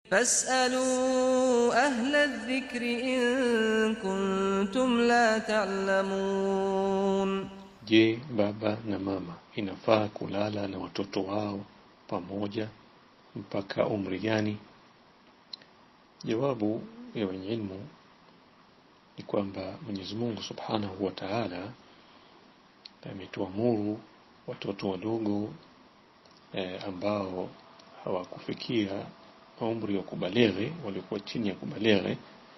فاسألوا أهل الذكر إن كنتم لا تعلمون Je, baba na mama inafaa kulala na watoto wao pamoja mpaka umri gani? Jawabu ya wenye ilmu ni kwamba Mwenyezi Mungu Subhanahu wa Ta'ala ametuamuru watoto wadogo eh, ambao hawakufikia umri wa kubaleghe, walikuwa chini ya kubaleghe,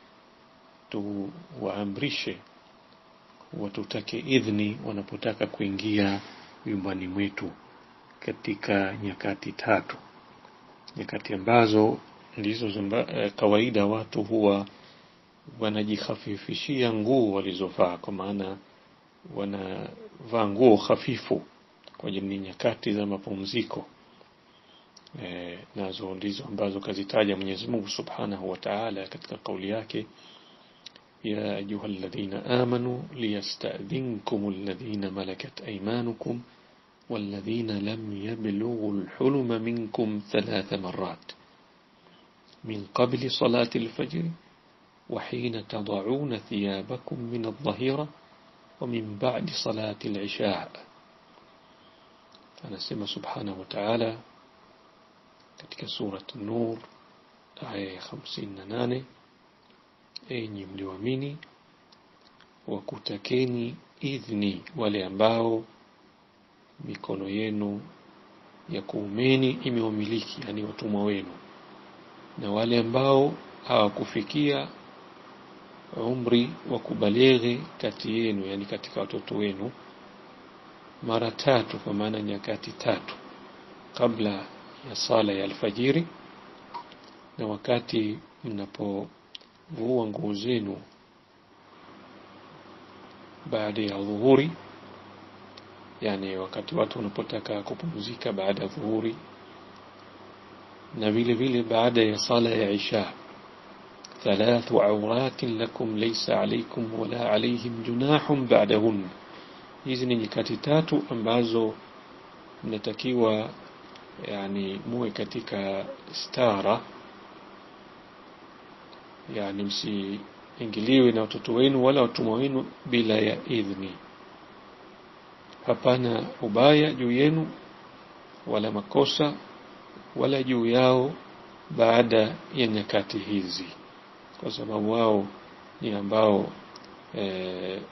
tuwaamrishe watutake idhni wanapotaka kuingia nyumbani mwetu katika nyakati tatu, nyakati ambazo ndizo zamba, eh, kawaida watu huwa wanajihafifishia nguo walizovaa, kwa maana wanavaa nguo hafifu kwa ajili ni nyakati za mapumziko. E, nazo ndizo ambazo kazitaja Mwenyezi Mungu Subhanahu wa Ta'ala katika kauli yake ya ayuha alladhina amanu liyastadhinkum alladhina malakat aymanukum والذين لم يبلغوا الحلم منكم ثلاث مرات من قبل صلاة الفجر وحين تضعون ثيابكم من الظهيرة ومن بعد صلاة العشاء anasema subhanahu wa ta'ala katika surat Nur aya ya 58 enyi mlioamini wakutakeni idhni wale ambao mikono yenu ya kuumeni imewamiliki yani watumwa wenu na wale ambao hawakufikia umri wa kubaleghe kati yenu yani katika watoto wenu mara tatu kwa maana nyakati tatu kabla ya sala ya alfajiri na wakati mnapovua nguo zenu baada ya dhuhuri yani wakati watu wanapotaka kupumzika baada ya dhuhuri na vile vile baada ya sala ya isha ثلاث عورات لكم ليس عليكم ولا عليهم جناح بعدهن hizi ni nyakati tatu ambazo mnatakiwa yani muwe katika stara yani msiingiliwe na watoto wenu wala watumwa wenu bila ya idhni hapana ubaya juu yenu wala makosa wala juu yao baada ya nyakati hizi kwa sababu wao ni ambao e,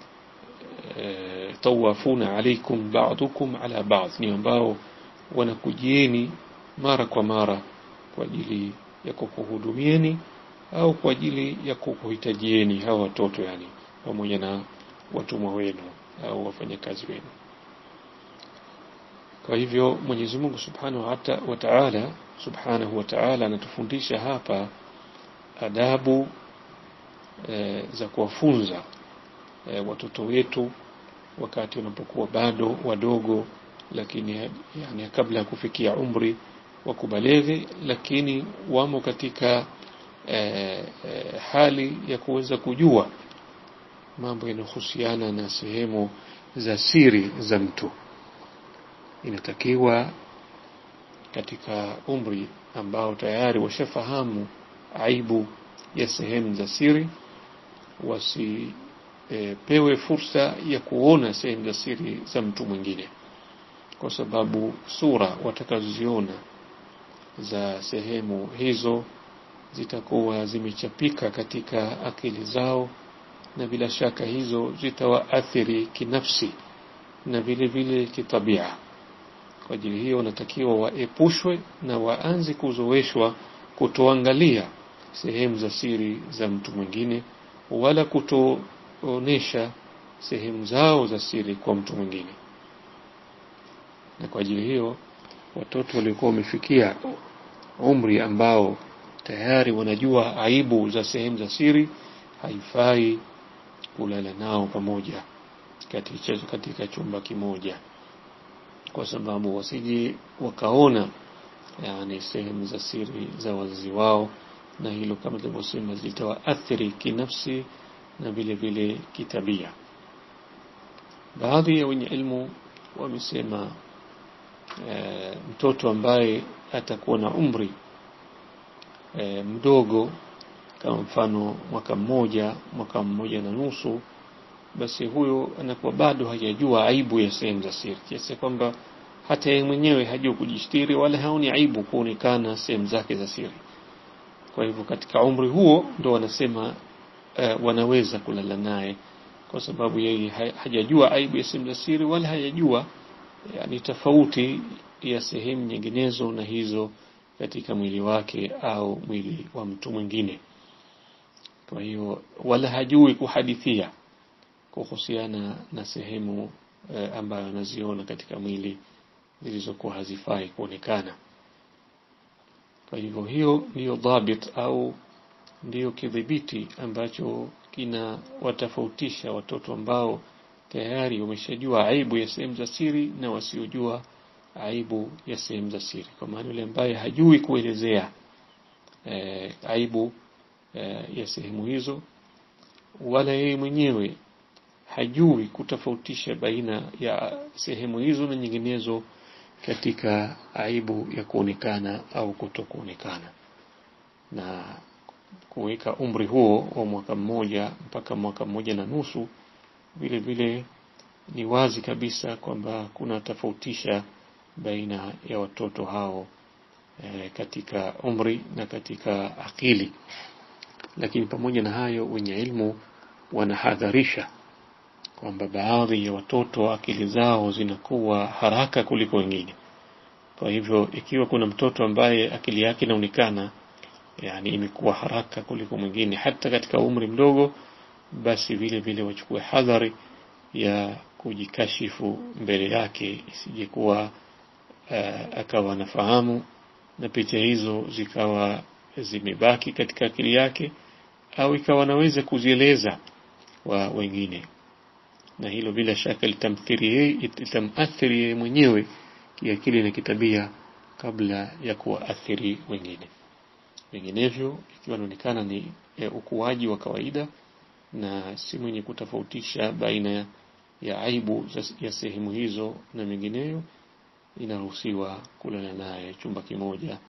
e, tawafuna alaikum ba'dukum ala ba'd ni ambao wanakujieni mara kwa mara kwa ajili ya kukuhudumieni au kwa ajili ya kukuhitajieni hawa watoto yani pamoja na watumwa wenu au wafanyakazi wenu kwa hivyo Mwenyezi Mungu Subhanahu wa Ta'ala Subhanahu wa Ta'ala anatufundisha hapa adabu e, za kuwafunza e, watoto wetu wakati wanapokuwa bado wadogo lakini yani kabla ya kufikia umri wa kubaleghe lakini wamo katika e, e, hali ya kuweza kujua mambo yanayohusiana na sehemu za siri za mtu inatakiwa katika umri ambao tayari washafahamu aibu ya sehemu za siri wasipewe e, fursa ya kuona sehemu za siri za mtu mwingine kwa sababu sura watakazoziona za sehemu hizo zitakuwa zimechapika katika akili zao na bila shaka hizo zitawaathiri kinafsi na vile vile kitabia kwa ajili hiyo wanatakiwa waepushwe na waanze kuzoeshwa kutoangalia sehemu za siri za mtu mwingine wala kutoonesha sehemu zao za siri kwa mtu mwingine na kwa ajili hiyo watoto waliokuwa wamefikia umri ambao tayari wanajua aibu za sehemu za siri haifai kulala nao pamoja katika, katika chumba kimoja kwa sababu wasije wakaona yani sehemu za siri za wazazi wao na hilo kama tulivyosema litawaathiri kinafsi na vile vile kitabia baadhi ya wenye ilmu wamesema e, mtoto ambaye atakuwa na umri e, mdogo kama mfano mwaka mmoja mwaka mmoja na nusu basi huyo anakuwa bado hajajua aibu ya sehemu za siri kiasi kwamba hata yeye mwenyewe hajui kujistiri wala haoni aibu kuonekana sehemu zake za siri kwa hivyo katika umri huo ndo wanasema uh, wanaweza kulala naye kwa sababu yeye hajajua aibu ya sehemu za siri wala hajajua yani tofauti ya sehemu nyinginezo na hizo katika mwili wake au mwili wa mtu mwingine kwa hiyo wala hajui kuhadithia kuhusiana na sehemu eh, ambayo anaziona katika mwili zilizokuwa hazifai kuonekana kwa hivyo hiyo ndiyo dhabit au ndiyo kidhibiti ambacho kina watofautisha watoto ambao tayari wameshajua aibu ya sehemu za siri na wasiojua aibu ya sehemu za siri kwa maana yule ambaye hajui kuelezea e, aibu e, ya sehemu hizo wala yeye mwenyewe hajui kutofautisha baina ya sehemu hizo na nyinginezo katika aibu ya kuonekana au kutokuonekana na kuweka umri huo wa mwaka mmoja mpaka mwaka mmoja na nusu vile vile ni wazi kabisa kwamba kuna tofautisha baina ya watoto hao e, katika umri na katika akili lakini pamoja na hayo wenye ilmu wanahadharisha kwamba baadhi ya watoto akili zao zinakuwa haraka kuliko wengine kwa hivyo ikiwa kuna mtoto ambaye akili yake inaonekana yani imekuwa haraka kuliko mwingine hata katika umri mdogo basi vile vile wachukue hadhari ya kujikashifu mbele yake isije kuwa uh, akawa anafahamu na picha hizo zikawa zimebaki katika akili yake au ikawa anaweza kuzieleza wa wengine na hilo bila shaka litamthiri yeye litamathiri yeye mwenyewe kiakili na kitabia kabla ya kuwaathiri wengine vinginevyo ikiwa inaonekana ni e, ukuaji wa kawaida na si mwenye kutofautisha baina ya aibu ya sehemu hizo na mengineyo inaruhusiwa kulala naye chumba kimoja